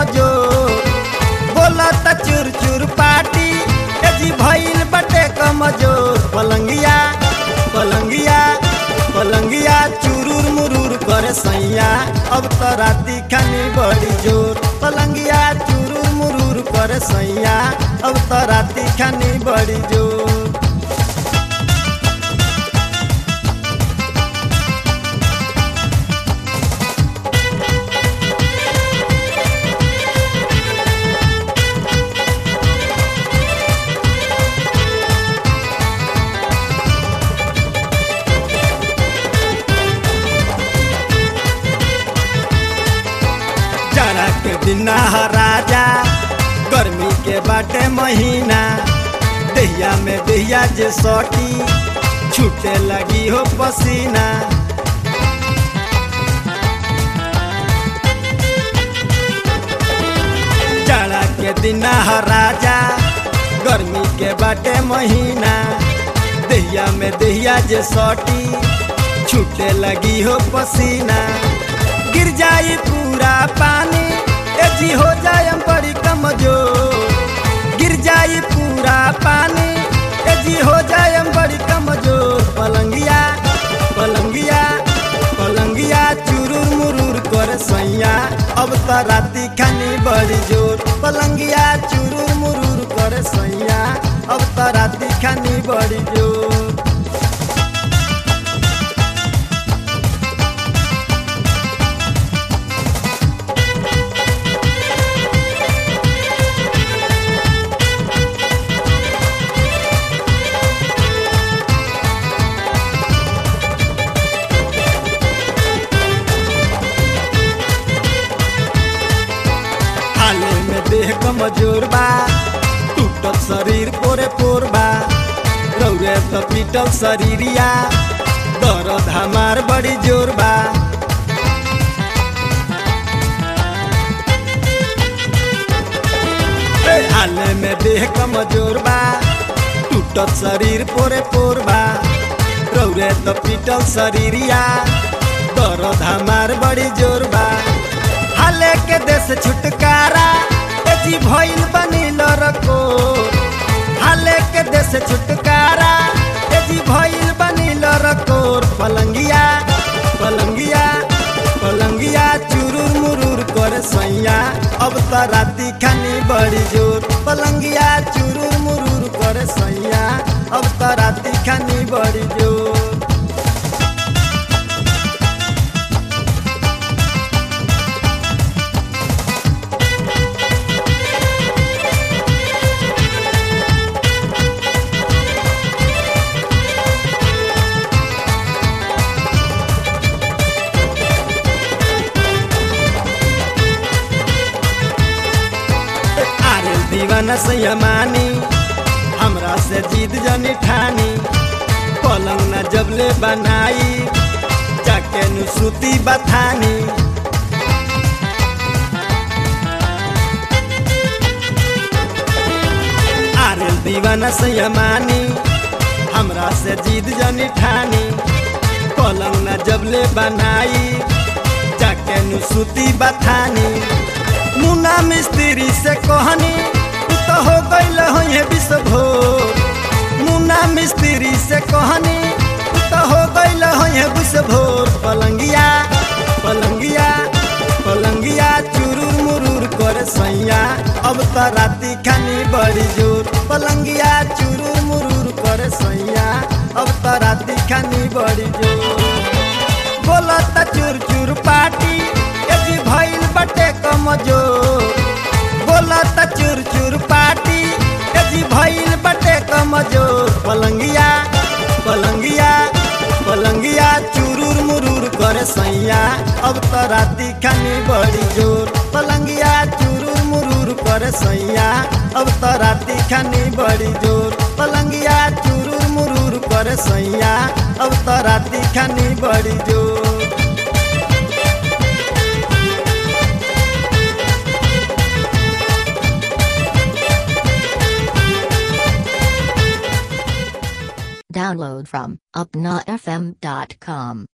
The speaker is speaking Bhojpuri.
कमजोर बोला त चुर चुर पाटी ए जी भइल बटे कमजोर पलंगिया पलंगिया पलंगिया चुरूर मुरूर करे सैया अब त राती खानी बड़ी जोर पलंगिया चुरूर मुरूर करे सैया अब त राती खानी बड़ी जोर जाड़ा के दिन ह राजा गर्मी के बाटे महीना दहिया में दहिया जे सटी छूटे लगी हो पसीना जाड़ा के दिन ह राजा गर्मी के बाटे महीना दहिया में दहिया जे सटी छूटे लगी हो पसीना गिर जाई पूरा पानी ए जी हो जाए हम बड़ी कमजोर गिर जाई पूरा पानी ए जी हो जाए हम बड़ी कमजोर पलंगिया पलंगिया पलंगिया चुरूर मुरूर कर सैया अब त राती खानी बड़ी जोर पलंगिया चुरूर मुरूर कर सैया अब त राती खानी बड़ी जोर हाले में देह कमजोर बा टूटल शरीर पोरे पोर बा रौरे त पीटल शरीरिया दर्द हमार बड़ी जोर बा ए, हाले में देह कमजोर बा टूटल शरीर पोरे पोर बा रौरे त पीटल शरीरिया दर्द हमार बड़ी जोर बा हाले के देश छुटकारा ए जी भइल बनी लरको हाले के देश छुटकारा ए जी भइल बनी लरकोर पलंगिया पलंगिया पलंगिया चुरूर मुरूर कर सैया अब त राती खानी बड़ी जोर पलंगिया चुरूर मुरूर कर सैया अब त राती खानी बड़ी जोर आरे दीवाना सैमानी हमरा से जीत जनी ठानी पलंग न जबले बनाई जाके नु सूती बथानी आरे दीवाना सैमानी हमरा से जीत जनी ठानी पलंग न जबले बनाई जाके नु सूती बथानी मुना मिस्त्री से कहनी तू तो हो गईल हो ये विश्वभोर मुना मिस्त्री से कहनी तू तो हो गईल हो ये विश्वभोर पलंगिया पलंगिया पलंगिया चुरूर मुरूर कर सैया अब त राती खानी बड़ी जोर पलंगिया चुरूर मुरूर कर सैया अब त राती खानी बड़ी जोर बोला त चुर चुर पाटी ए जी भइल बटे कमजोर बोला त चुर चुर पाटी ए जी भइल बटे कमजोर पलंगिया पलंगिया पलंगिया चुरूर मुरूर करे सैया अब त राती खानी बड़ी जोर पलंगिया चुरूर मुरूर करे सैया अब त राती खानी बड़ी जोर पलंगिया चुरूर मुरूर करे सैया अब त राती खानी बड़ी जोर Download from upnafm.com.